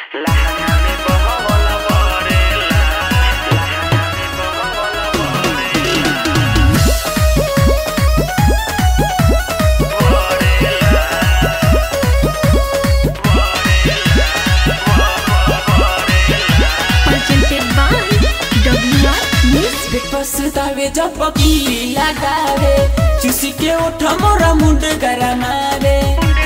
presented by WR Music. पसतावे जब पकीली लगावे चुसी के उठ मोरा मुंड गरमावे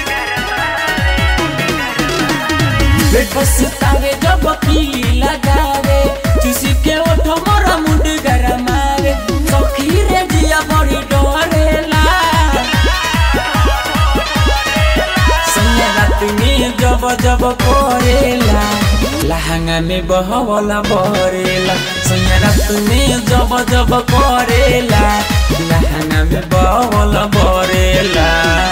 पसतावे जब पकीली लगावे चुसी के उठ मोरा मुंड गरमावे सखी रे जिया बड़ी डरेला सैया रात में जब जब करेला लहंगा में बहवला बरेला सैया रात में जब जब करेला लहंगा में बहवला बरेला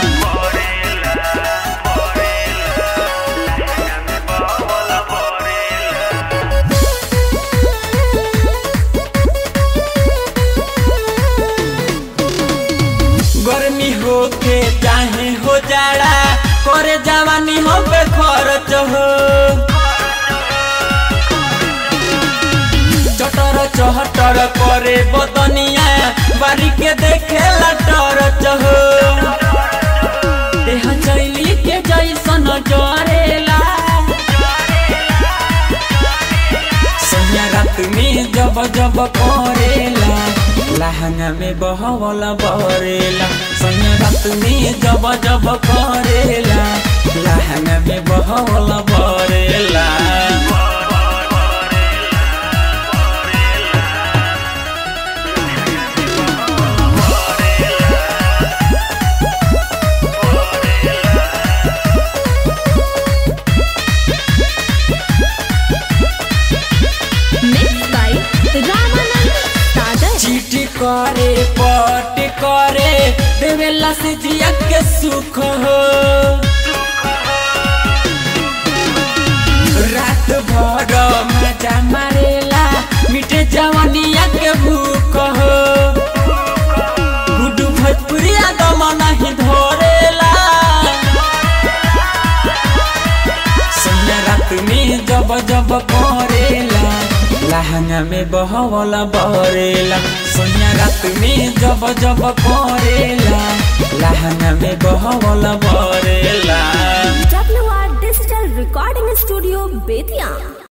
गर्मी होके चाहे हो जाड़ा करे जवानी हो पे खर्च हो चटर चहटर करे बदनिया बारी के देखे लटर हो देह चैली के जैसन जरेला सैया रात में जब जब करेला लहंगा में बहवला बरेला सैया रात में जब जब करेला लहंगा में बहवला बरेला Mixed by Ramanand Sagar. चीटी करे पट करे देवेला से जिया के सुख हो रात भर मजा मारेला मिटे जवानिया के भूख हो गुडू भोजपुरिया दम नहीं धरेला संध्या रात में जब जब करेला लहंगा में बहवला बरेला सोनिया रात में जब जब करेला लहंगा में बहवला बरेला WR Digital Recording Studio, Bethiam.